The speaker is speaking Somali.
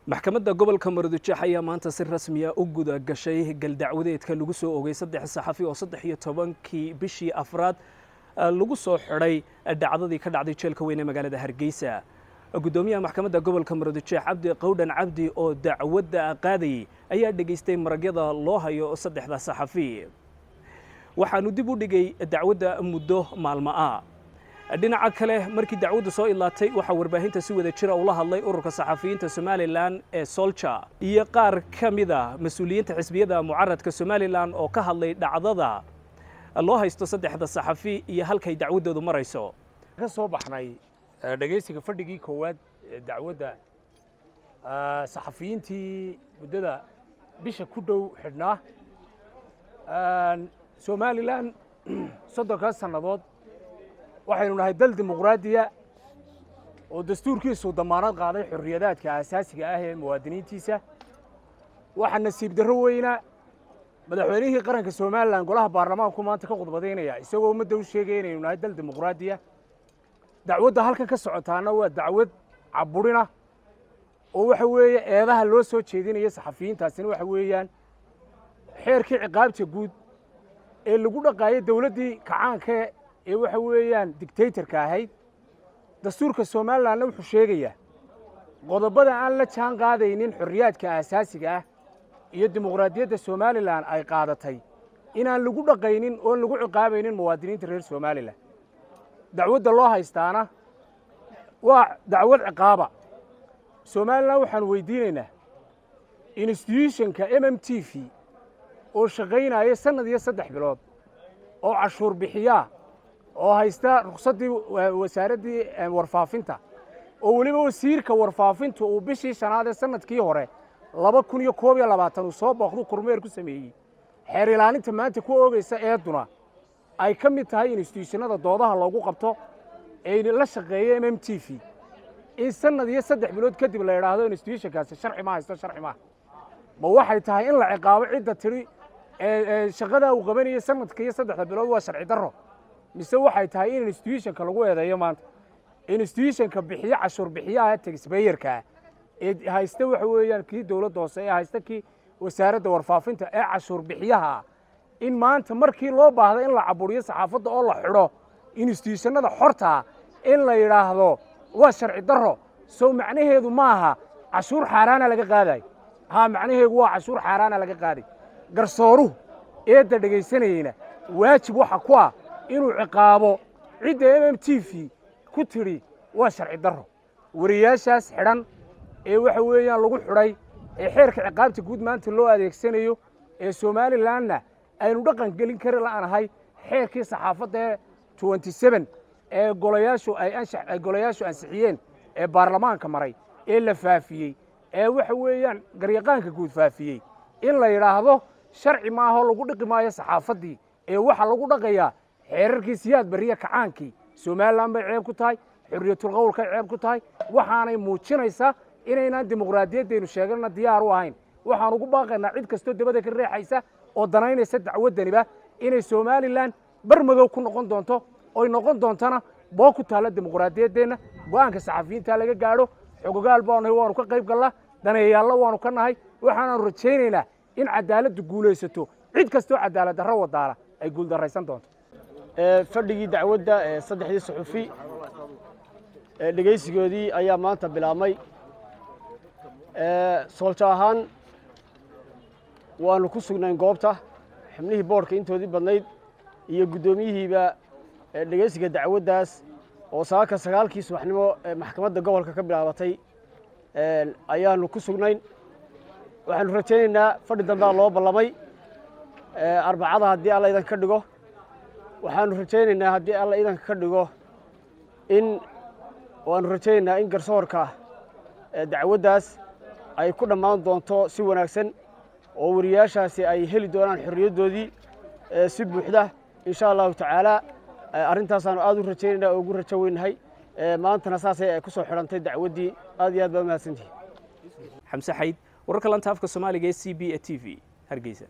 maxkamadda gobolka maroodijeex ayaa maanta si rasmiya u guda gashay galdacwadeedka lagu soo ogay saddex saxafi oo saddex iyo tobankii bishii afraad lagu soo xidhay dhacdadii ka dhacday jeelka weyn ee magaalada hargeysa guddoomiyaha maxkamadda gobolka maroodijeex cabdi qowdhan cabdi oo dacwadda qaadayay ayaa dhegaystay maragyada loo hayo saddexda saxafi waxaanu dib u dhigay dacwadda muddo maalmo ah dhinaca kale markii dacwaddu soo ilaatay waxaa warbaahinta si wada jira ula hadlay ururka saxafiyiinta somalilan ee solja iyo qaar ka mida mas-uuliyiinta xisbiyada mucaradka somalilan oo ka hadlay dhacdada loo haysto saddexda saxafi iyo halkay dacwaddoodu marayso ka soo baxnay dhegaysiga fadhigii koowaad ee dacwadda saxafiyiintii muddada bisha ku dhow xidhnaa somalilan soddonkaas sannadood waxaynu nahay dal dimuqraadiya oo dastuurkiisu damaanad qaaday xorriyadaadka aasaasiga ah ee muwaadiniintiisa waxaa nasiib darro weyna madaxweynihii qaranka somalilan golaha baarlamaanku maanta ka khudbadaynaya isagoo ummadda u sheegaya inaynu nahay dal dimuqraadiya dacwadda halkan ka socotaana waa dacwad caburina oo waxa weeye eedaha loo soo jeedinaya saxafiyiintaasina waxa weeyaan xeerkii ciqaabta guud ee lagu dhaqaayay dawladdii kacaanka ee waxa weeyaan dictatorka ahayd dastuurka somalilanna wuxuu sheegayaa qodobada aan la jaan qaadaynin xorriyaadka aasaasiga ah iyo dimuqraadiyadda somalilan ay qaadatay inaan lagu dhaqaynin oon lagu ciqaabaynin muwaadiniinta reer somalilan dacwadda loo haystaana waa dacwad ciqaaba somalilan waxaanu weydiinaynaa instituutionka m m t v oo shaqaynaya sannad iyo saddex bilood oo cashuur bixiyaa oo haysta ruksaddii wasaaraddii warfaafinta oo weliba wasiirka warfaafinta uu bishii shanaad ee sannadkii hore laba kun iyo koob iyo labaatan uu soo booqdu kormeer ku sameeyey xeer ilaalinta maanta ku oogaysa eeduna ay ka mid tahay instituushannada doodaha loogu qabto ee la shaqeeya m m t v in sannad iyo saddex bilood kadib la idhaahdo instituushonkaasi sharci ma haysto sharci maaha ma waxay tahay in la ciqaabo cidda tidhi shaqadaa uu qabanayay sanadka iyo saddexda bilood waa sharci darro mise waxay tahay in instituushonka lagu eedeeyo maanta instituushonka bixiyo cashuur bixiyaha taxbayerkaa ee haysta waxa weeyaan kii dowladda hoose ee haysta kii wasaaradda warfaafinta ee cashuur bixiyaha in maanta markii loo baahda in la caburiyo saxaafadda oo la xidho instituushannada xortaa in la yidhaahdo waa sharci darro sow macnaheedu maaha cashuur xaaraana laga qaadayo haa macnaheedu waa cashuur xaaraana laga qaaday garsooruhu eedda dhegaysanayeyna waajib waxa ku ah inuu ciqaabo cidda m m t v ku tidhi waa sharci darro wariyaashaas xidhan ee waxa weeyaan lagu xidhay ee xeerka ciqaabta guud maanta loo adeegsanayo ee somalilanna aynu dhaqan gelin kari la'anahay xeerkii saxaafadda ee twenty seven ee golayaashu ay golayaashu ansixiyeen ee baarlamaanka maray ee la faafiyey ee waxa weeyaan garyaqaanka guud faafiyey in la yidhaahdo sharci maaho lagu dhiqi maayo saxaafaddii ee waxaa lagu dhaqayaa xeerarkii siyaad beriya kacaankii somalilan bay ceeb ku tahay xorriyatulqowlkay ceeb ku tahay waxaanay muujinaysaa inaynaan dimuqraadiyaddaynu sheeganna diyaar u ahayn waxaan ugu baaqaynaa cid kastoo dabada ka reexaysa oo danaynaysa dacwaddaniba inay somalilan bar madow ku noqon doonto oy noqon doontana boo ku taalla dimuqraadiyaddeenna go'aanka saxafiyiintaa laga gaadho xogogaal baanu nahay waanu ka qayb gallaa daneeyaallo waanu ka nahay waxaanaanu rajaynaynaa in cadaaladdu guulaysato cid kastoo cadaalad darro wadaala ay guuldarraysan doonto fadhigii dacwadda ee saddexdii suxufi ee dhegaysigoodii ayaa maanta bilaabmay sooljo ahaan waannu ku sugnayn goobta xubnihii boodhka intoodii badnayd iyo guddoomiyihiiba dhegaysiga dacwaddaas oo saaka sagaalkii subaxnimo ee maxkamadda gobolka ka bilaabatay ayaannu ku sugnayn waxaannu rajaynaynaa fadhi dambea loo ballamay arbacada haddii alla idanka ka dhigo waxaannu rajaynaynaa haddii alla idanka ka dhigo in waannu rajaynaynaa in garsoorka dacwaddaas ay ku dhammaan doonto si wanaagsan oo wariyaashaasi ay heli doonaan xorriyaddoodii si buuxda insha allahu tacaala arrintaasaan aad u rajaynayna oo ugu rajo weynahay maantana saasay ku soo xidhantay dacwaddii aad iyo aad baa umahadsantihi xamse xayd wararka lanta afka soomaaliga ee c b e t v hargeysa